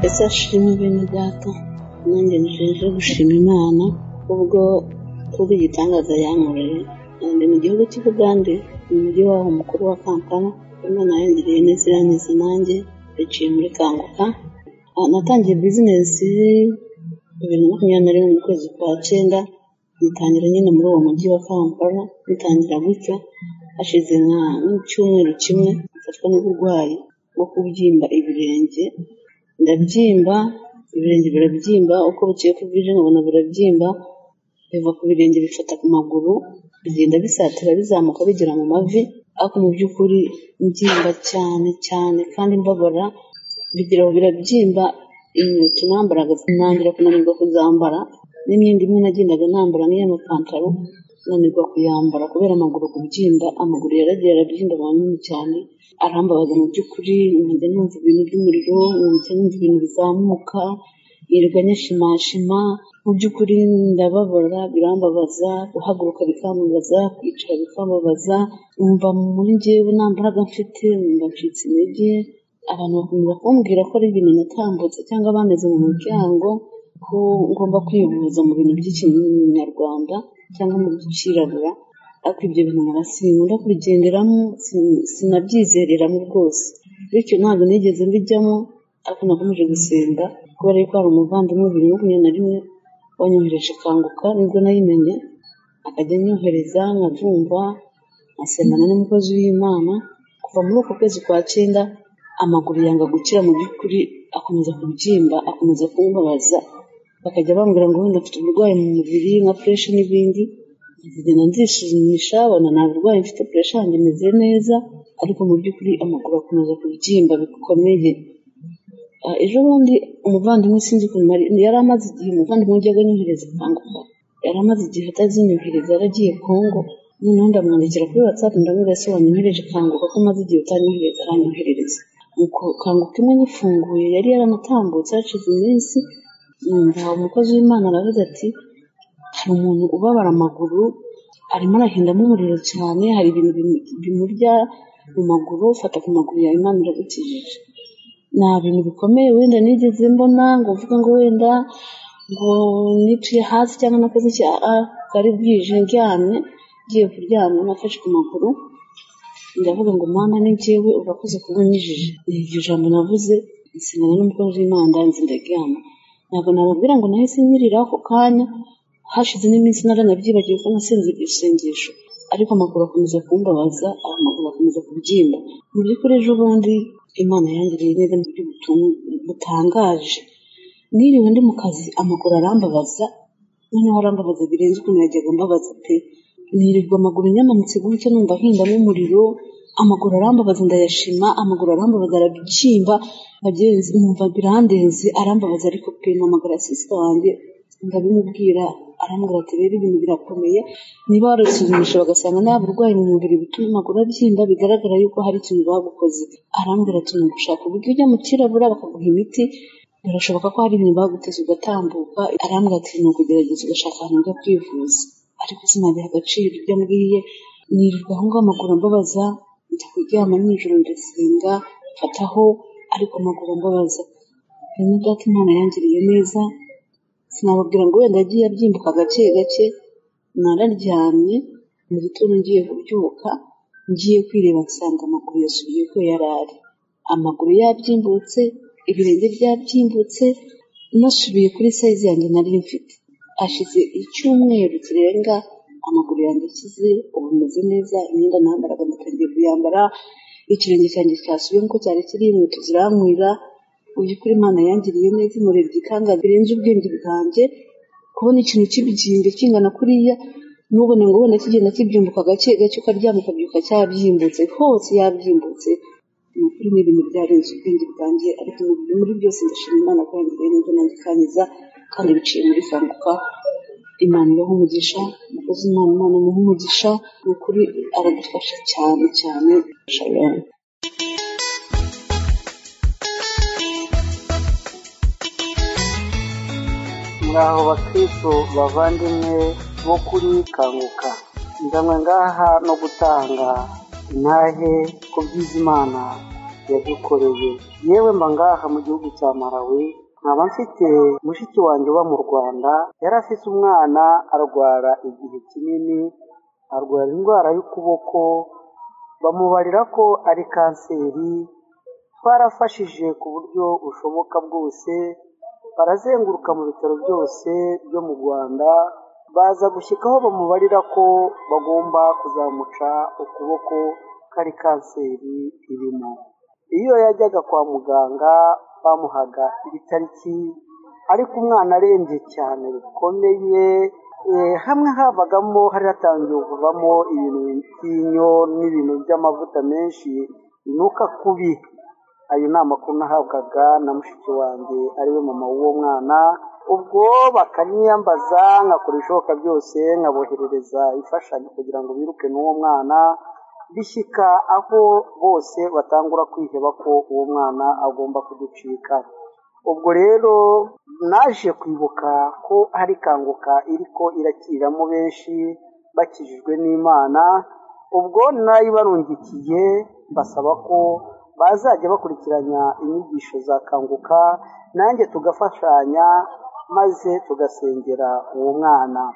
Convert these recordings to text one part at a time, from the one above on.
ese ashime bene data nanjye njeje gushima imana ubwo kubw'igitangaza yankoreye ndi mu gihugu cy'i Bugande mu mujyi waho mukuru wa Kampala Imana yangereye neza irankiza nanjye biciye muri Kanguka Ah, natangiye bizinesi bibiri na makumyabiri na rimwe mu kwezi kwa cyenda nyitangira nyine muri uwo mujyi wa Kampala nyitangira gutya hashize nka nk'icyumweru kimwe mfatwa n'uburwayi bwo kubyimba ibirenge ndabyimba ibirenge birabyimba uko bukeye ko bwije nkabona birabyimba biva ku birenge bifata ku maguru bigenda bisatira bizamuka bigera mu mavi ariko mu by'ukuri mbyimba cyane cyane kandi mbabara bigira aho birabyimba inkweto nambaraga nangira kunanirwa kuzambara n'imyenda imwe nagendaga nambara nk'iy'amapantaro nanirwa kuyambara kubera amaguru kubyimba amaguru yaragiye arabyimba manini cyane arambabaza mu by'ukuri nkajya numva ibintu by'umuriro nkajya numva ibintu bizamuka yirirwa nyashimashima mu by'ukuri ndababara birambabaza guhaguruka bikambabaza kwicara bikambabaza numva muri njyewe nta mbaraga mfite numva ncitse intege abantu bakomeza kumbwira ko ari ibintu natambutse cyangwa bameze mu muryango ko ngomba kwivuza mu bintu by'ikinyarwanda cyangwa mu by'ikirabura ariko ibyo bintu nkaba sinkunda kubigenderamo sin- sinabyizereramo rwose bityo ntabwo nigeze mbijyamo ariko nakomeje gusenga kubera yuko hari umuvandimwe bibiri na makumyabiri na rimwe wanyohereje kanguka nibwo nayimenye akajya anyohereza nkabyumva nkasengana n'umukozi w'imana kuva muri uko kwezi kwa cyenda amaguru yanga gukira mu by'ukuri akomeza kubyimba akomeza kumbabaza bakajya bambwira ngo wenda mfite uburwayi mu mubiri nka puresha n'ibindi nkagenda nzisuzumisha bona nta burwayi mfite puresha yanjye imeze neza ariko mu by'ukuri amaguru akomeza kubyimba bikomeye Ah, ejo bundi umuvandimwe sinzi ukuntu nari- yari amaze igihe umuvandimwe wajyaga anyohereza kanguka yari amaze igihe atazinyohereza yaragiye kongo noneho ndamwandikira kuri watsapu ndamubwira se wanyohereje kanguka ko maze igihe utanyohereza aranyoherereza nuko kanguka imwe nyifunguye yari yaranatambutse hashize iminsi numva umukozi w'imana aravuze ati hari umuntu ubabara amaguru arimo arahindamo umuriro cyane hari ibintu bimu- bimurya mu maguru fata ku maguru yawe imana iragukijije nta bintu bikomeye wenda nigeze mbona ngo uvuga ngo wenda ngo nicaye hasi cyangwa nakoze icyaha kari bwije ndyamye ngiye kuryama nafashe ku maguru ndavuga ngo mama ni njyewe urakoze kuba unyijije ni iryo jambo navuze nsengana n'umukozi w'imana ndanze ndaryama ntabwo nababwira ngo nahise nyirira ako kanya hashize n'iminsi naranabyibagiwe ko nasenze iryo sengesho ariko amaguru akomeza kumbabaza amaguru akomeza kubyimba mu by'ukuri ejo bundi imana yangiriye neza mu buryo butu- butangaje niriwe ndi mu kazi amaguru arambabaza noneho arambabaza birenze ukuntu yajyaga ambabaza pe nirirwa amaguru nyamanutse gutya numva ahindamo umuriro amaguru arambabaza ndayashima amaguru arambabaza arabyimba bagenzi numva birandenze arambabaza ariko pe namagara sisita wanjye ndabimubwira arambwira ati rero ibintu birakomeye niba warasuzumisha bagasanga nta burwayi mu mubiri butuma amaguru abyimba bigaragara yuko hari ikintu bagukoze arambwira ati ni ugushaka uburyo ujya mu kirabura bakaguha imiti birashoboka ko hari ibintu baguteze ugatambuka arambwira ati ni ukugerageza ugashaka ahantu ujya kwivuza ariko sinabiha agaciro ibyo ambwiye nirirwa aho ngaho amaguru ambabaza njya kuryama nijoro ndasenga mfataho ariko amaguru ambabaza bene data imana yangiriye neza sinababwira ngo wenda yagiye abyimbuka gake gake nararyamye mu gitondo ngiye kubyuka ngiye kwireba nsanga amaguru yasubiye uko yari ari amaguru yabyimbutse ibirenge byabyimbutse nasubiye kuri sayizi yanjye nari mfite hashize icyumweru kirenga amaguru yanjye akize ubu meze neza imyenda nambaraga natangiye kuyambara ikirenge cyanjye cyasubiye nk'uko cyari kiri inkweto zirankwira mu by'ukuri imana yangiriye neza imurebye ikanga birenze ubwenge bwanjye kubona ikintu kibyimba kingana kuriya nubona ngo wenda kigenda kibyumbuka gake gake ukaryama ukabyuka cyabyimbutse hose yabyimbutse ni ukuri ni ibintu byarenze ubwenge bwanjye ariko mu- muri byose ndashima imana ko yangiriye neza nanjye ikankiza kandi biciye muri kanguka imana ibaha umugisha umukozi imana imana imuha umugisha ni ukuri aradufasha cyane cyane shalom mwaho bakristo bavandimwe bo kuri kanguka ndamwe ngaha no gutanga intahe ku by'izimana yadukoreye yewe mba ngaha mu gihugu cya malawi nkaba mfite mushiki wanjye uba mu rwanda yari afite umwana arwara igihe kinini arwara indwara y'ukuboko bamubarira ko ari kanseri twarafashije ku buryo bushoboka bwose barazenguruka mu bitaro byose byo mu rwanda baza gushyikaho bamubarira ko bagomba kuzamuca ukuboko ko ari kanseri irimo iyo yajyaga kwa muganga bamuhaga ibitariki ariko umwana arembye cyane bikomeye hamwe havagamo hari hatangiye kuvamo ibintu by'inyo n'ibintu by'amavuta menshi binuka kubi ayo ni amakuru nahabwaga na mushiki wanjye ariwe mama w'uwo mwana ubwo bakaniyambaza nkakora ibishoboka byose nkaboherereza imfashanyo kugira ngo biruke n'uwo mwana bishyika aho bose batangura kwiheba ko uwo mwana agomba kuducika ubwo rero naje kwibuka ko hari kanguka iri ko irakiramo benshi bakijijwe n'imana ubwo nayibarungikiye basaba ko bazajya bakurikiranya inyigisho za kanguka nanjye tugafashanya maze tugasengera uwo mwana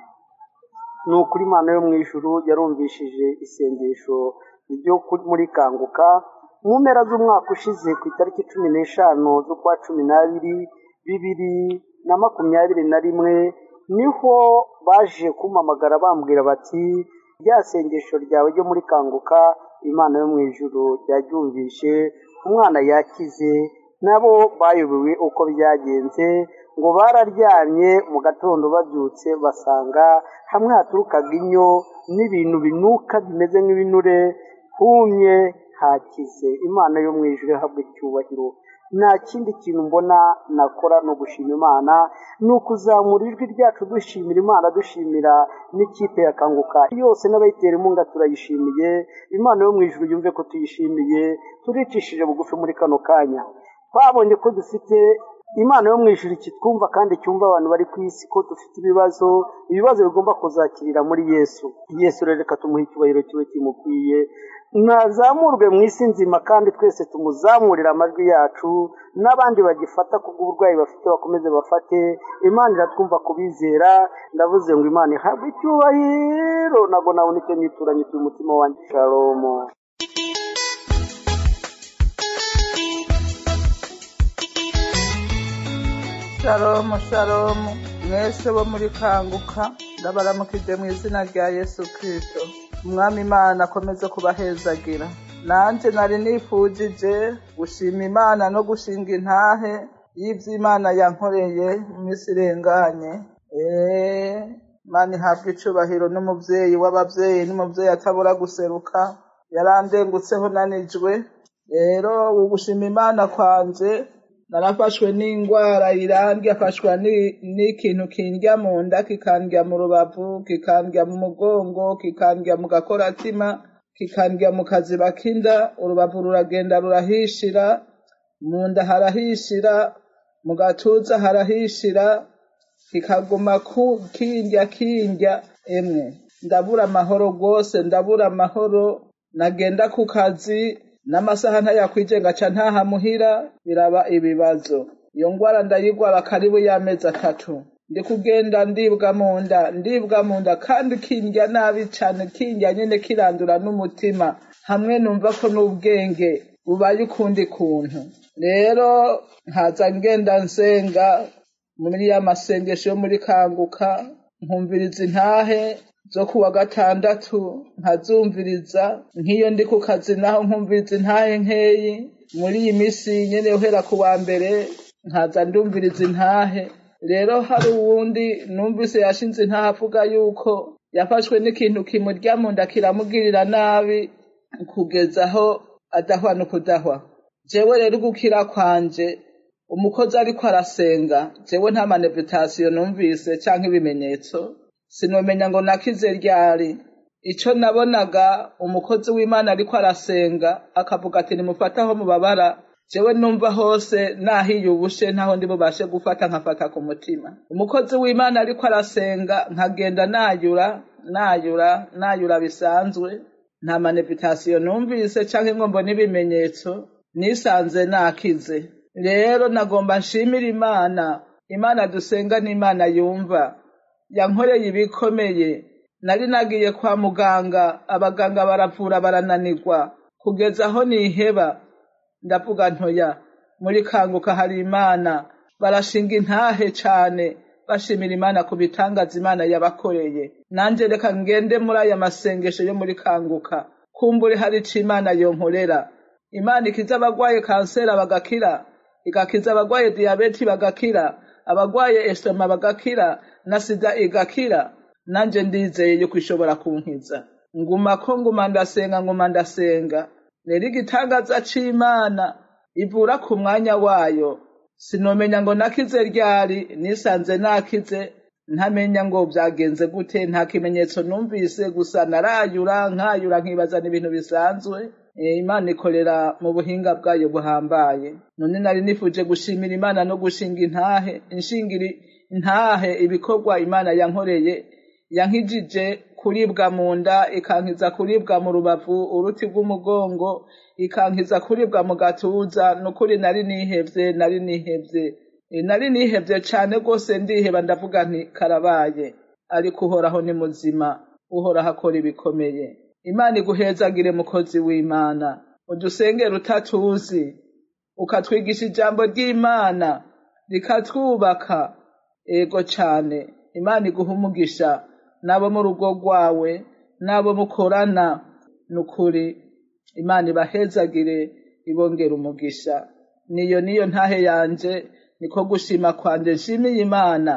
ni ukuri imana yo mu ijuru yarumvishije isengesho ryo muri kanguka mu mpera z'umwaka ushize ku itariki cumi n'eshanu z'ukwa cumi n'abiri bibiri na makumyabiri na rimwe niho baje kumamagara bambwira bati rya sengesho ryawe ryo muri kanguka imana yo mu ijuru ryaryumvishe umwana yakize nabo bayobewe uko byagenze ngo bararyamye mu gatondo babyutse basanga hamwe haturukaga inyo n'ibintu binuka bimeze nk'ibinure humye hakize imana yo mu ijuru ihabwa icyubahiro nta kindi kintu mbona nakora ni ugushima imana ni ukuzamura ijwi ryacu dushimira imana dushimira n'ikipe yakanguka yose n'abayitera inkunga turayishimiye imana yo mu ijuru yumve ko tuyishimiye turicishije bugufi muri kano kanya twabonye ko dufite imana yo mu ijuru kitwumva kandi cyumva abantu bari ku isi ko dufite ibibazo ibibazo bigomba kuzakirira muri yesu yesu rero reka tumuhe icyubahiro kibe kimukwiye ntazamurwe mu isi nzima kandi twese tumuzamurire amajwi yacu n'abandi bagifata ku bw'uburwayi bafite bakomeze bafate imana iratwumva kubizera ndavuze ngo imana ihabwe icyubahiro ntabwo nabona icyo nituranye uyu mutima wanjye shalomo shalomu shalomu mwese bo muri kanguka ndabaramukije mu izina rya yesu kirisito umwami imana akomeze kubahezagira nanjye nari nifujije gushima imana no gushinga intahe y'ibyo imana yankoreye iminsi irenganye eee imana ihabwa icubahiro n'umubyeyi w'ababyeyi n'umubyeyi atabura guseruka yarandengutseho nanijwe rero ugushima imana kwanje narafashwe n'indwara irambye afashwa n'ikintu kindya mu nda kikandya mu rubavu kikandya mu mugongo kikandya mu gakoratima kikandya mu kaziba k'inda urubavu ruragenda rurahishira mu nda harahishira mu gatuza harahishira kikaguma kindya kindya emwe ndabura amahoro rwose ndabura amahoro nagenda ku kazi n'amasaha ntayakwigenga ca ntahamuhira biraba ibibazo iyo ngwara ndayigwara karibu y'amezi atatu ndi kugenda ndibwa mu nda ndibwa mu nda kandi kindya nabi cane kindya nyene kirandura n'umutima hamwe numva ko n'ubwenge bubaye ukundi kuntu rero nkaza ngenda nsenga muri ya masengesho yo muri kanguka nkumviriza intahe zo kuwa gatandatu nkazumviriza nk'iyo ndi ku kazi naho nkumviriza intahe nkeyi muri iyi minsi nyine uhera ku wa mbere nkaza ndumviriza intahe rero hari uwundi numvise yashinze intahe avuga yuko yafashwe n'ikintu kimurya mu nda kiramugirira nabi kugeza aho adahwa no kudahwa jewe rero gukira kwanje umukozi ariko arasenga jewe nta manevitasiyo numvise cyangwa ibimenyetso sinomenya ngo nakize ryari icyo nabonaga umukozi w'imana ariko arasenga akavuga ati nimufataho mubabara jewe numva hose nahiyubushe ntaho ndi bubashe gufata nkafata ku mutima umukozi w'imana ariko arasenga nkagenda nayura nayura nayura bisanzwe nta manevitasiyo numvise cyangwa ingombo n'ibimenyetso nisanze nakize rero nagomba nshimira imana imana dusenga ni imana yumva yankoreye ibikomeye nari nagiye kwa muganga abaganga baravura barananirwa kugeza aho niheba ndavuga ntoya muri kanguka hari imana barashinga intahe cyane bashimira imana ku bitangaza imana yabakoreye nanjye reka ngende muri aya masengesho yo muri kanguka kumbure hari icyo imana yonkorera imana ikiza abagwaye kanseri bagakira igakiza abagwaye diyabeti bagakira abagwaye esoma bagakira na sida igakira nanjye ndizeye yuko ishobora kunkiza nguma ko nguma ndasenga nguma ndasenga rero igitangaza cy'imana ivura ku mwanya wayo sinomenya ngo nakize ryari nisanze nakize ntamenya ngo byagenze gute nta kimenyetso numvise gusa narayura nkayura nkibaza n'ibintu bisanzwe Eh, imana ikorera mu buhinga bwayo buhambaye none nari nifuje gushimira imana no gushinga intahe inshingira intahe ibikorwa imana yankoreye yankijije kuribwa mu nda ikankiza kuribwa mu rubavu uruti rw'umugongo ikankiza kuribwa mu gatuza ni ukuri nari nihebye nari nihebye Eh, nari nihebye cyane rwose ndiheba ndavuga nti karabaye ariko uhoraho ni muzima uhoraho akora ibikomeye imana iguhezagire mukozi w'imana udusengere utatuzi ukatwigisha ijambo ry'imana rikatwubaka ego cyane imana iguha umugisha n'abo mu rugo rwawe n'abo mukorana ni ukuri imana ibahezagire ibongera umugisha niyo niyo ntahe yanjye niko gushima kwanjye nshimiye imana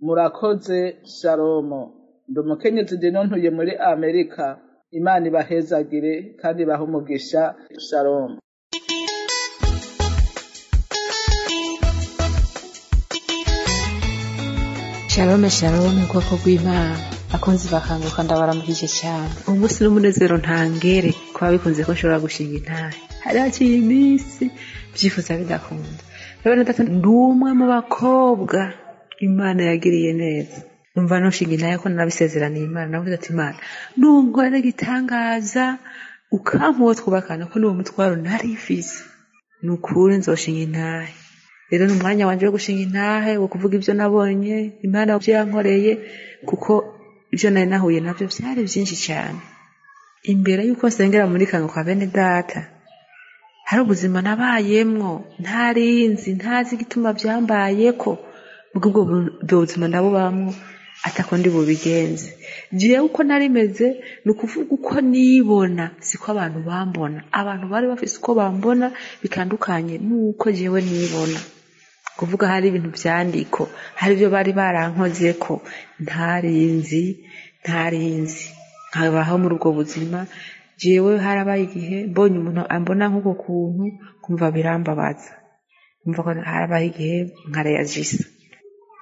murakoze shalomo ndi umukenyezi dino ntuye muri amerika imana ibahezagire kandi ibahe umugisha shalomo shalome shalome ubwoko bw'imana abakunzi bakanguka ndabaramukije cyane umunsi n'umunezero ntangere kuba bikunze ko nshobora gushinga intahe hari hakiri iminsi byifuza bidakunda rero na data ndi umwe mu bakobwa imana yagiriye neza numva nushinga intahe ko nabisezeraniye imana navuze ati imana nunkorera igitangaza ukampuwe twubakana ko n'uwo mutwaro nari mfise ni ukuri nzoshinga intahe rero ni umwanya wanjye wo gushinga intahe wo kuvuga ibyo nabonye imana ibyo yankoreye kuko ibyo nari nahuye nabyo byari byinshi cyane imbere y'uko nsengera muri kanguka bene data hari ubuzima nabayemwo ntarinzi ntazi igituma byambayeko ubwo ubwo bu- ubwo buzima ndabubamwo atako ndi bubigenze gihe uko narimeze ni ukuvuga uko nibona siko abantu bambona abantu bari bafise uko bambona bitandukanye n'uko jewe nibona kuvuga hari ibintu byandiko hari ibyo bari barankoze ko ntarinzi ntarinzi nkabaho muri ubwo buzima jewe harabaye igihe mbonye umuntu ambona nk'uko kuntu kumva birambabaza kumva ko harabaye igihe nkareyajisa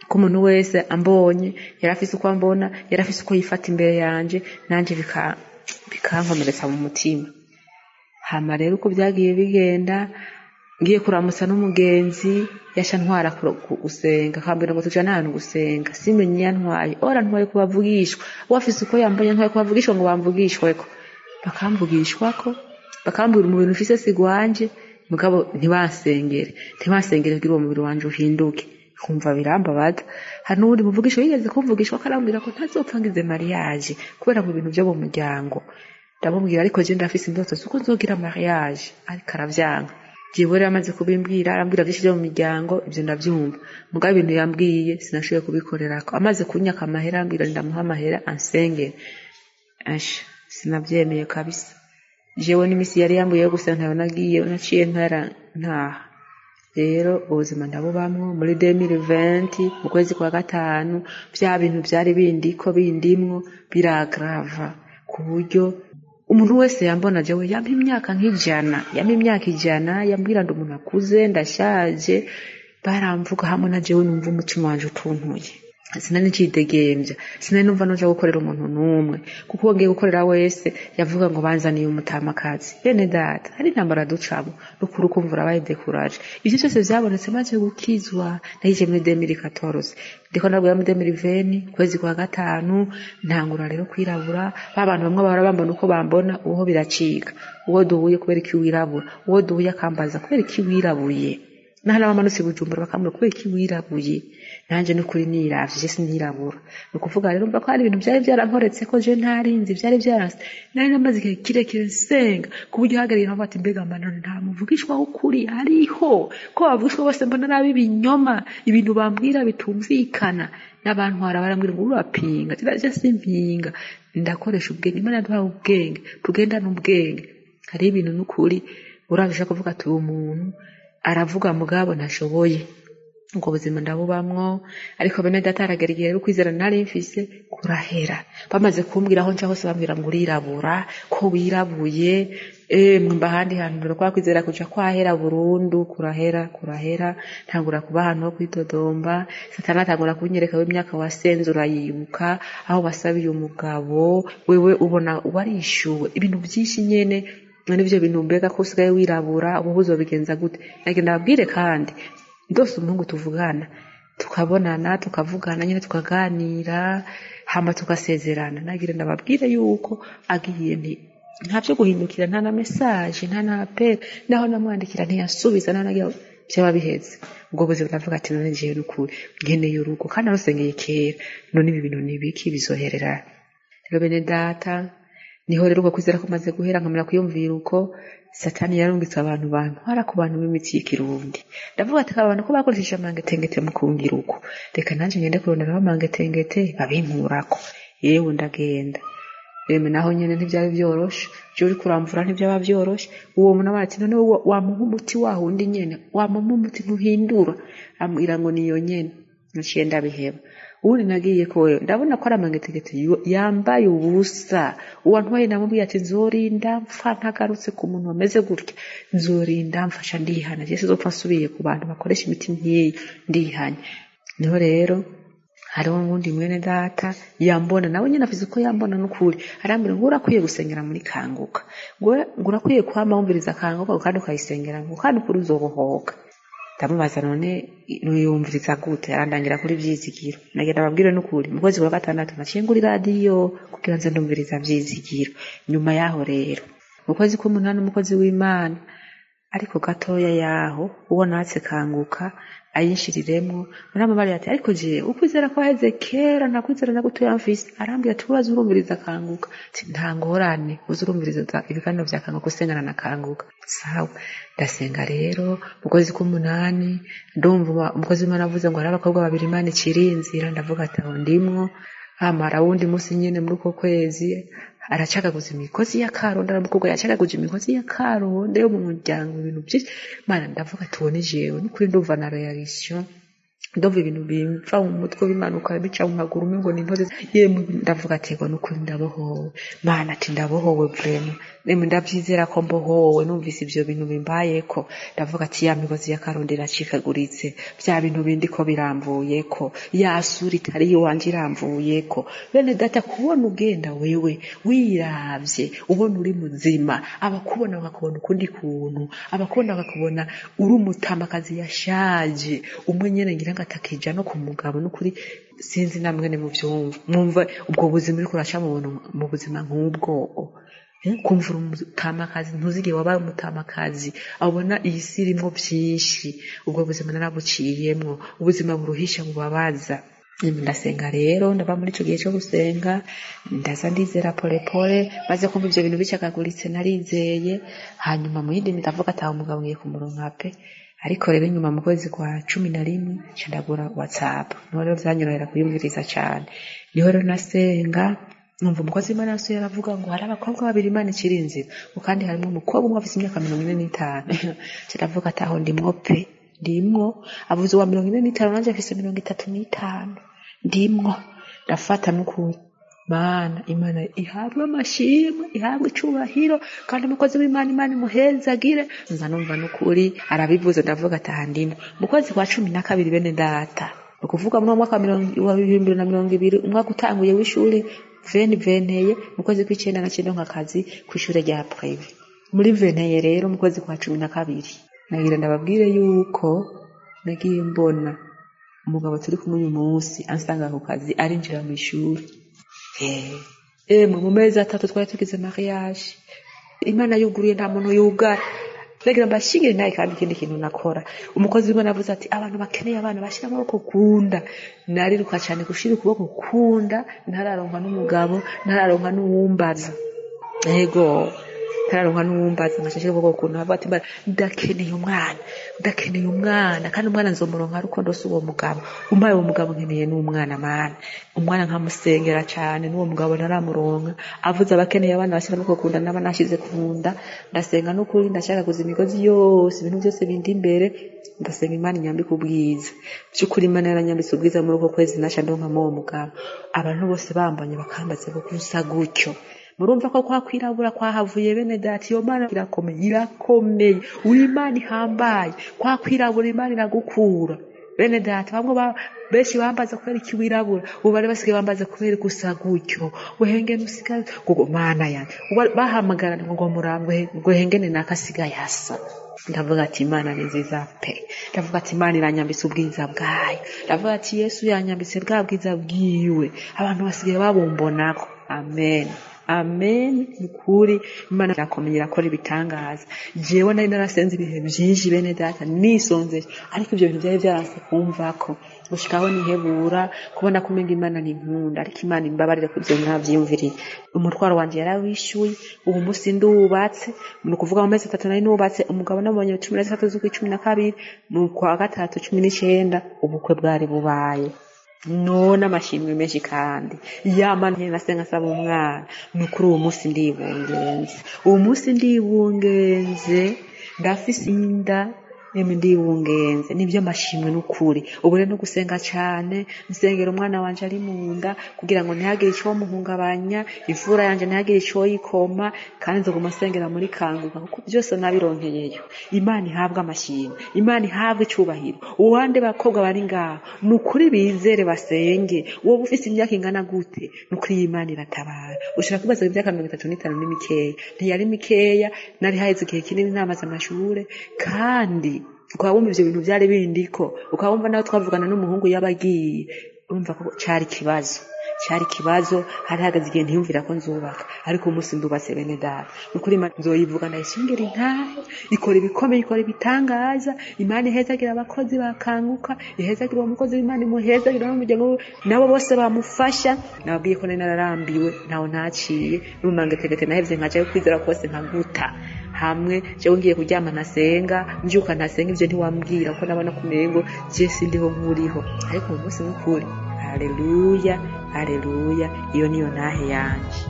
ko umuntu wese ambonye yari afise uko ambona yari afise uko yifata imbere yanjye nanjye bika- bikankomeretsa mu mutima hama rero uko byagiye bigenda ngiye kuramutsa n'umugenzi yaca ntwara ku- ku- gusenga akambwira ngo tujane ahantu gusenga simenye iyo antwaye ora ntwaye kubavugishwa uwo afise uko yambonye ntwaye kubavugishwa ngo bamvugishweko bakamvugishwako bakambwira umubiri ufise sigwanje mugabo ntibansengere ntibansengere kugira uwo mubiri wanje uhinduke kumva birambabaza hari n'uwundi muvugisho yigeze kumvugishwa ko arambwira ko ntazopfa ngize mariage kubera mu bintu byo mu muryango ndamubwira ariko je ndafise indoto zuko nzogira mariage ariko aravyanga jewe rero amaze kubimbwira arambwira vyinshi vyo mu miryango ivyo ndavyumva mugabo ibintu yambwiye sinashoboye kubikorerako amaze kunyaka amahera arambwira ndamuha amahera ansengere asha sinavyemeye kabisa jewe n'imisi yari yambuye yo gusa ntayo nagiye naciye ntara ntaha rero ubuzima ndabubamwo muri 2020 mu kwezi kwa gatanu bya bintu byari bindiko bindimwo biragrava ku buryo umuntu wese yambona jewe yampa imyaka nk'ijana yampa imyaka ijana yambwira ndi umuntu akuze ndashaje baramvuga hamwe na jewe numva umutima wanje utuntuye sinari ncidegembya sinari numva nuja gukorera umuntu n'umwe kuko wongeye gukorera wese yavuga ngo banzaniye umutamakazi bene data hari intambara ducamo n'ukuri ukumva urabaye dekuraje ibyo byose byabonetse maze gukizwa nayije muri demiri katoroze ndiko nabwira muri demiri veni kwezi kwa gatanu ntangura rero kwirabura ba bantu bamwe bahora bambona uko bambona uwo biracika uwo duhuye kubera iki wirabura uwo duhuye akambaza kubera iki wirabuye nahari abamanutse i bujumbura bakamubwira kubera iki wirabuye nanjye n'ukuri niravye je sinirabura ni ukuvuga rero mba ko hari ibintu byari byarankoretse ko je ntarinzi byari byaranse nari namaze igihe kirekire nsenga ku buryo uhagarariye nkavuga ati mbega amanano nta muvugishwa w'ukuri hariho ko bavugishwa bose mbona ari ab'ibinyoma ibintu bambwira bitumvikana n'abantu hara barambwira ngo urapinga tiraje simpinga ndakoresha ubwenge imana yaduhaye ubwenge tugendane ubwenge hariho ibintu n'ukuri urabije kuvuga ati uyu muntu aravuga mugabo ntashoboye ubwo buzima ndabubamwo ariko bene data haragera igihe rero kwizera nari mfise kurahera bamaze kumbwira aho nca hose bambwira ngo urirabura ko wirabuye emwe mba ahandi hantu dore kwa kwizera kuja kwahera burundu kurahera kurahera ntangura kuba ahantu ho kwitodomba satani atangura kunyereka w'imyaka wasenze urayibuka aho wasabiye umugabo wewe ubona warishyuwe ibintu byinshi nyene n'ibyo bintu mbega ko usigaye wirabura ubu uzobigenza gute nagenda ababwire kandi rwose umuhungu tuvugana tukabonana tukavugana nyine tukaganira hama tukasezerana nagira ndababwire yuko agiye nti nta byo guhindukira nta na mesaje nta na apeli naho namwandikira ntiyasubiza naho nagira byaba bihetse ubwo buzima ndavuga ati none ngiye n'ukuri nkeneye urugo kandi narusengeye kera none ibi bintu ni ibiki bizohererana rero bene data niho rero uko kwizera kumaze guhera nkamera kuyumvira uko satani yarungitse abantu bantu hara ku bantu b'imitsi y'ikirundi ndavuga ati abantu ko bakoresheje amangetengete mu kungira uko reka nanjye ngende kuronderaho amangetengete abinkurako yewe ndagenda reme naho nyene ntivyaba vyoroshe je uriko uramvura ntivyaba vyoroshe uwo muntu abona ati none wamuha umuti wa wundi nyene wamuha umuti ntuhindura ambwira ngo niyo nyene naciye ndabiheba ubundi nagiye ko wewe ndabona ko ari amangetegete yambaye ubusa uwo ntwaye namubwiye ati nzorinda mpfa ntagarutse ku muntu wameze gutya nzorinda mfasha ndihana jye sizopfa nsubiye ku bantu bakoresha imiti nkiyi ndihanye niho rero hariho ubundi mwene data yambona nawe nyine avuze ko yambona n'ukuri arambwira ngo urakwiye gusengera muri kanguka ngo urakwiye kwama wumviriza kanguka kandi ukayisengera ngo kandi ukuri uzobohoka ndamubaza none nuyumviriza gute arandangira kuri vyizigiro nagenda ababwire n'ukuri mu kwezi kwa gatandatu naciye ngura iradiyo kugira nze ndumviriza vyizigiro nyuma yaho rero mu kwezi kw'umunani umukozi w'imana ariko gatoya yaho uwo natse kanguka ayinshyiriremo muramubari ati ariko je ukwizera kwaheze kera nta kwizera na gutoya mfise arambwira ati uraza urumviriza kanguka ati nta ngorane uza urumviriza ibiganiro vya kanguka usengana na kanguka sawa ndasenga rero mu kwezi k'umunani ndumva umukozi w'imana avuze ngo hari abakobwa babiri imana ikiri inzira ndavuga ati aho ndimwo amara wundi munsi nyine muri uko kwezi aracagaguza imigozi ya karonda aramukubwa yacagaguza imigozi ya karonda yo mu muryango ibintu byinshi mana ndavuga ati uwo ni jewe n'ukuri ndumva na reaction ndumva ibintu bimva mu mutwe bimanuka bica mu maguru umengo ni intore yemwe ndavuga ati ngo n'ukuri ndabohowe mana ati ndabohowe vraiment nemwe ndabyizera ko mbohowe numvise ibyo bintu bimbayeko ndavuga ati ya migozi ya karonda iracikaguritse bya bintu bindi ko biramvuyeko ya sura itari iwanje iramvuyeko bene data kubona ugenda wewe wiravye ubona uri muzima abakubona bakakubona ukundi kuntu abakubona bakakubona uri umutamakazi yashaje umwe nyene ngira ngo atakija no ku mugabo n'ukuri sinzi namwe ni mu byumva mwumva ubwo buzima uriko uraca mu buntu- mu buzima nk'ubwo kumvura umutamakazi ntuzigere wabaye umutamakazi abona iyi si irimo byinshi ubwo buzima narabuciyemwo ubuzima buruhisha bubabaza ndasenga rero ndaba muri icyo gihe cyo gusenga ndaza ndizera polepole maze kumva ibyo bintu bicagaguritse narizeye hanyuma mu yindi ndavuga ataha umugabo ngiye kumuronka pe ariko rero nyuma mu kwezi kwa cumi na rimwe nca ndagura watsapu niho rero vyanyorohera kuyumviriza cane niho rero nasenga numva umukozi w'imana yose yaravuga ngo hari abakobwa babiri imana ikiri inzira ngo kandi harimo umukobwa umwe afite imyaka mirongo ine n'itanu kiravuga ati aho ndimwo pe ndimwo avuze uwa mirongo ine n'itanu nanjye afise mirongo itatu n'itanu ndimwo ndafata n'ukuri mana imana ihabwe amashimwe ihabwe icubahiro kandi umukozi w'imana imana imuhezagire nza numva n'ukuri arabivuze ndavuga ati aha ndimwo mu kwezi kwa cumi na kabiri bene data ni ukuvuga muri uwo mwaka wa bibiri na mirongo ibiri umwaka utanguye w'ishuri veni veneye mu kwezi kw'icyenda na cyenda nk'akazi ku ishuri rya pureve muri veneye rero mu kwezi kwa cumi na kabiri nagira ndababwire yuko nagiye mbona umugabo turi kumwe uyu munsi ansanga ku kazi arinjira mu ishuri emwe mu mezi atatu twari tugize mariage imana yuguruye nta muntu yugara ndagira mbashingire nawe kandi ikindi kintu nakora umukozi w'imana avuze ati abantu bakeneye abana bashyira amaboko kunda nariruka cyane gushyira ukuboko kunda ntararonka n'umugabo ntararonka n'uwumbaza yego ntararonka n'uwumbaza nkaca nshyira ukuboko kunda avuga ati "Mbara, ndakeneye umwana ndakeneye umwana kandi umwana nzomuronka rukundo si uwo mugabo umbaye uwo mugabo nkeneye n'umwana mana umwana nkamusengera cyane n'uwo mugabo ntaramuronka avuze abakeneye abana bashyira amaboko ku nda n'aba nashyize ku nda ndasenga n'ukuri ndashaka kuza imigozi yose ibintu byose bindi imbere ndasenga imana inyambike ubwiza by'ukuri imana yaranyambitse ubwiza muri uko kwezi nasha ndonka uwo mugabo abantu bose bambanye bakambaza ko usa gutyo murumva ko kwa kwirabura kwahavuye bene dati iyo mana irakomeye irakomeye uw'imana ihambaye kwa kwirabura imana iragukura bene data bamwe ba- benshi bambaza kubera iki wirabura ubu bari basigaye bambaza kubera gusa gutyo wehengene usigaye ngo mana yanjye Ubu bari- bahamagarana ngo murangwe wehengene nakasigaye asa ndavuga ati imana ni nziza pe ndavuga ati imana iranyambitse ubwiza bwayo ndavuga ati yesu yanyambitse bwa bwiza bwiwe abantu basigaye babumbonako amen amen ni ukuri imana irakomeye irakora ibitangaza jewe nari narasenze ibihe byinshi bene data nisonzeye ariko ibyo bintu byari byaranse kumva ko gushikaho nihebura kubona ko umenga imana nkunda ariko imana imbabarire ku byo nabyiyumviriye umutwaro wanjye yarawishyuye ubu munsi nduwubatse ni ukuvuga mu mezi atatu nari nubatse umugabo namubonye cumi na zitatu z'ukwicumi na kabiri mu kwa gatatu cumi n'icyenda ubukwe bwari bubaye no n'amashimwe menshi kandi yamana nasenga asaba umwana ni ukuri uwo munsi ndibungenze uwo munsi ndibungenze ndafise inda emwe ndibungenze nibyo amashimwe n'ukuri ubu rero no gusenga cyane nsengera umwana wanje ari mu nda kugira ngo ntihagire icyo muhungabanya imfura yanjye ntihagire icyo yikoma kandi nzaguma nsengera muri kanguka kuko byose nabironkeyeyo imana ihabwe amashimwe imana ihabwe icyubahiro uwande bakobwa bari ngaho ni ukuri bizere basenge wowe ufite imyaka ingana gute ni ukuri y'imana iratabara ushobora kubaza ngo imyaka mirongo itatu n'itanu ni mikeya ntiyari mikeya nari haheze igihe kinini ntamaze amashure kandi ukaba wumva ibyo bintu byari bindiko ukaba wumva nawe twavugana n'umuhungu yabagiye urumva ko cyari ikibazo cyari ikibazo hari hahagaze igihe ntiyumvira ko nzubaka ariko umunsi ndubatse bene data ni ukuri Imana nzoyivuga ndayishingira intahe ikora ibikomeye ikora ibitangaza imana ihezagira abakozi bakanguka ihezagira uwo mukozi w'imana imuhezagira n'umuryango we nabo bose bamufasha nababwiye ko nari nararambiwe ntawe ntaciye n'umumangetegete nahevye nkajayo kwizera kose nkaguta hamwe jewe ngiye kuryama nasenga mbyuka ntasenga ibyo ntiwambwira kuko nabona ko umengo je sindiho nkuriho ariko uwo munsi nk'ukuri haleluya haleluya iyo niyo ntahe yanje